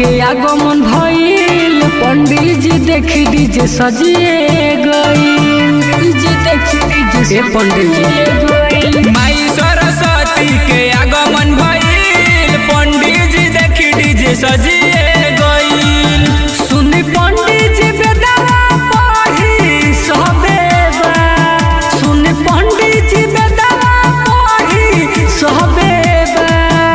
के आगमन भइल पंडित जी देखी डीजे सजिए गई डीजे देखी डीजे पंडित जी माई सरस्वती के आगमन भइल पंडित जी देखी डीजे सजिए गइल सुनी पंडित जी बेदवा पढ़ी सबे बा सुनी पंडित जी बेदवा पढ़ी सबे बा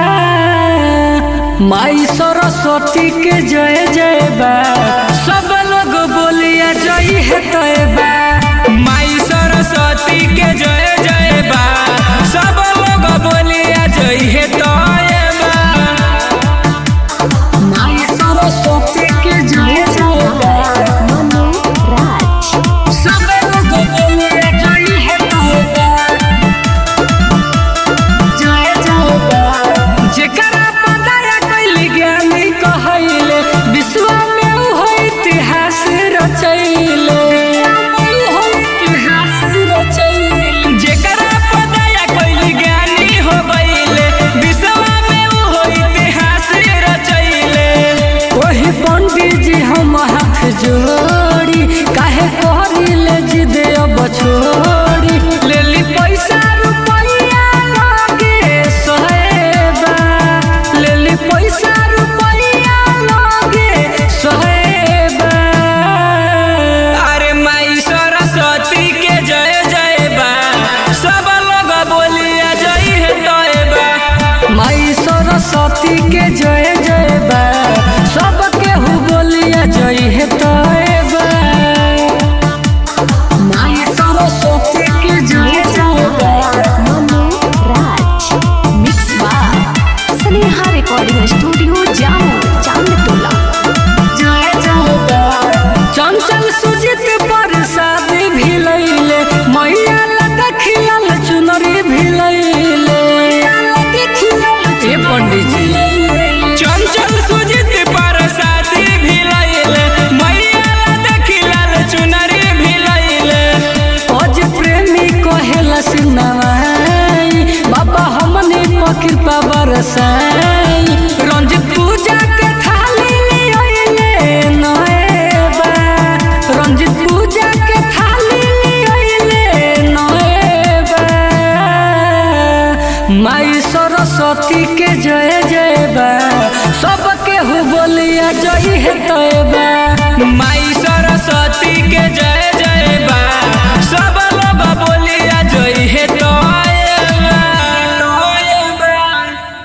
माई सरस्वती के जय जय बा सब लोग बोलिया जय है तय बा माई सरस्वती के जय जय बा सब लोग बोलिया जय हे तोय बा माई सरस्वती के जय जय बा Manu Raj. सब लोग बोलिया जय है तय बा जय जय बा जेकरा पताया कैली ज्ञानी कहैले विश्व में उ है इतिहास रचैले इतिहास रचैले जेकरा पताया कोई ज्ञानी हो गइले विश्व में उ हो इतिहास रचैले वही पंडित जी हम हाथ जोड़ी काहे करिले जिद अब छोड़ी लेली पैसा रुपैया लगे सोहेबा लेली पैसा रुपैया लगे सोहेबा अरे माई सरस्वती के जय जय बा सब लोग बोलिया जय हे तोय बा माई सरस्वती के जय जय बा सब केहू बोलिया जय हे तय बा माई सरस्वती के जय जय बा Manu Raj. Mix by Sneha Recording Studio, Jammu, Chandtola. जय जय बा चंचल सुजित प्रसाद भी लैले मैया लगा खिलल चुनरी भी लैले ए पंडित जी चंचल सुजित परसाती भी लैले मैया ला देखिलाल चुनरी भी लैले अज प्रेमी कहेला सुनवाई बाबा हमने पर कृपा बरसाई रंजित पूजा के थाली लियोले नएबा रंजित पूजा के थाली लियोले नएबा माई सरस्वती के जय जय बा सब केहू बोलिया जय है तय बा माई